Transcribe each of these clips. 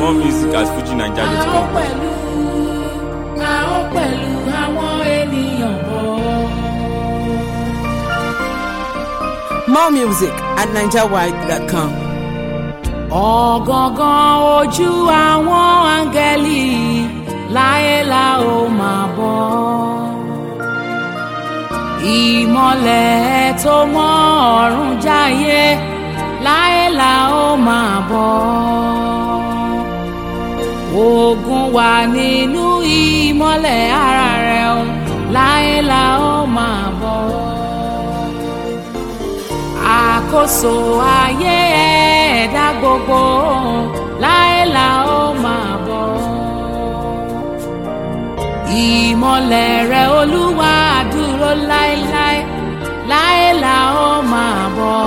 More music at a ó fujinaija.com. pẹ̀lú a ó pẹ̀lú àwọn ènìyàn bọ̀. More music at NigerWide.com. ọ̀gangan ojú àwọn áńgẹ́lì láyé la ó máa bọ̀. ìmọ̀lẹ̀ tó mọ́ ọ̀run jáyé láyé la ó máa bọ̀. ogun wà nínú ìmọ̀lẹ̀ ara rẹ̀ o láyé la ó máa bọ̀ àkóso ayé ẹ̀dá gbogbo láéla ó máa bọ̀. ìmọ̀lẹ̀ rẹ̀ olúwa dúró láéláé láéla ó máa bọ̀.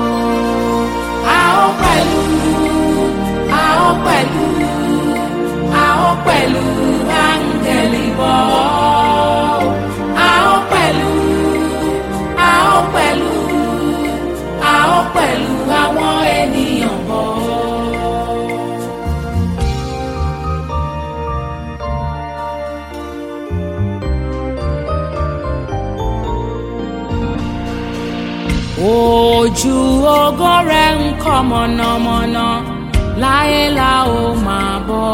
a ó pẹ̀lú a ó pẹ̀lú a ó pẹ̀lú áńgẹ̀lì bọ̀. a ó pẹ̀lú a ó pẹ̀lú a ó pẹ̀lú àwọn ènìyàn bọ̀. ojú ògo rẹ̀ ń kọ́ mọ̀nàmọ́ná láyé la ó máa bọ̀.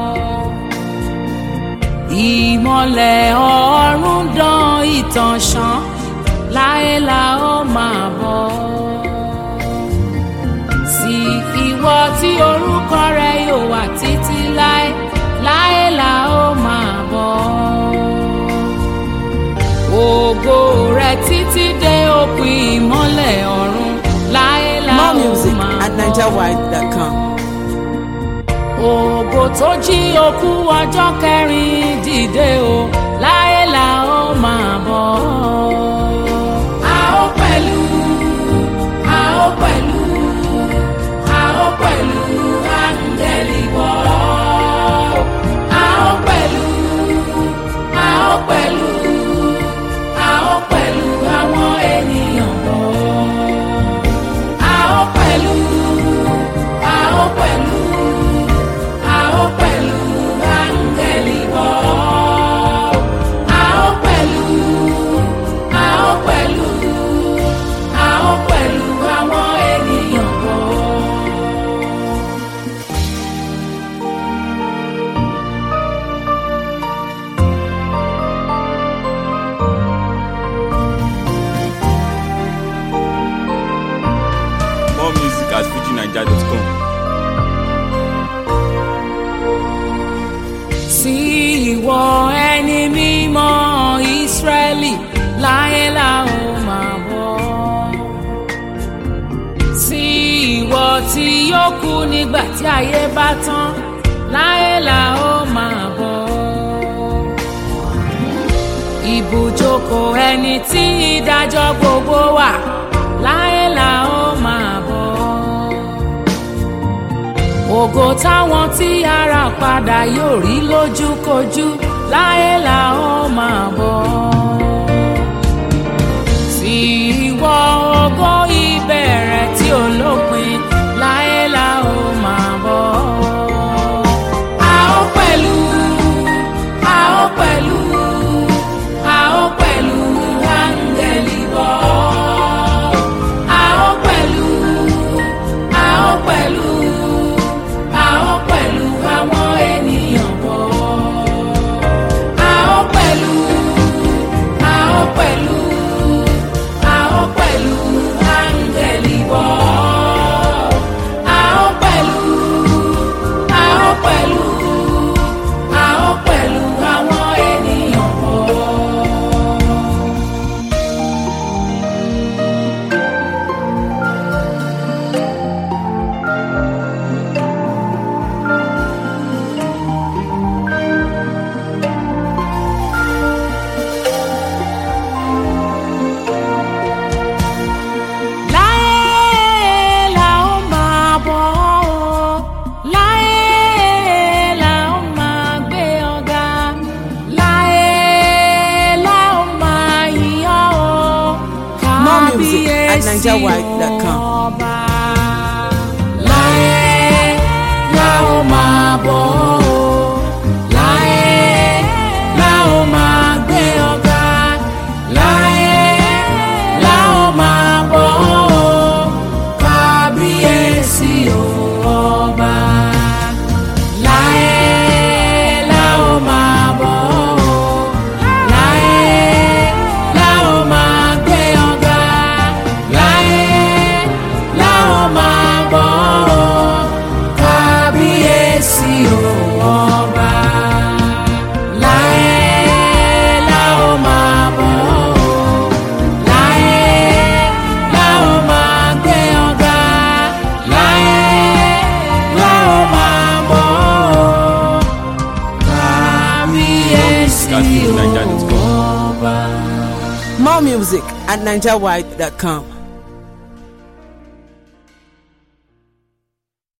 ìmọ̀lẹ̀ ọ̀run dán ìtàn ṣán láyé la ó máa bọ̀. sí ìwọ tí orúkọ rẹ yóò wà títí láé láyé la ó máa bọ̀. ògo rẹ títí dé òpin ìmọ́lẹ̀ ọ̀run láyé la ó More music máa at bọ̀ NigerWide.com. ògo tó jí òkú ọjọ́ kẹrin dìde o láyé la ó máa bọ̀. a ó pẹ̀lú a ó pẹ̀lú a ó pẹ̀lú áńgẹ́lì bọ̀. a ó pẹ̀lú a ó pẹ̀lú a ó pẹ̀lú àwọn ènìyàn bọ̀. a ó pẹ̀lú a ó pẹ̀lú a ó pẹ̀lú áńgẹ́lì bọ̀. a ó pẹ̀lú a ó pẹ̀lú a ó pẹ̀lú àwọn ènìyàn bọ̀. More music at fujinaija.com. sí ìwọ ẹni mímọ́ ìsírẹ́lì láyé la ó máa bọ̀. sí ìwọ tí yóò kú nígbà tí ayé bá tán láyé la ó máa bọ̀. ibùjókòó ẹni tí ìdájọ́ gbogbo wà láyé la ó máa bọ̀ ògo táwọn tí ara padà yóò rí lójúkojú láyé la ó máa bọ̀. sí ìwọ ògo ìbẹ̀rẹ̀ tí ò lópin láyé la ó máa bọ̀. a ó pẹ̀lú a ó pẹ̀lú a ó pẹ̀lú áńgẹ́lì bọ̀. a ó pẹ̀lú a ó pẹ̀lú a ó pẹ̀lú àwọn ènìyàn bọ̀. a ó pẹ̀lú a ó pẹ̀lú a ó pẹ̀lú áńgẹ́lì bọ̀. a ó pẹ̀lú a ó pẹ̀lú a ó pẹ̀lú àwọn ènìyàn bọ̀. láyé la ó máa bọ̀ ọ́ láyé la ó máa gbé ọ̀gá láyé la ó máa yìn ọ́ ọ́ More music at kábíyèsí NigerWide.com. ọba láyé la ó máa music at NigerWide.com.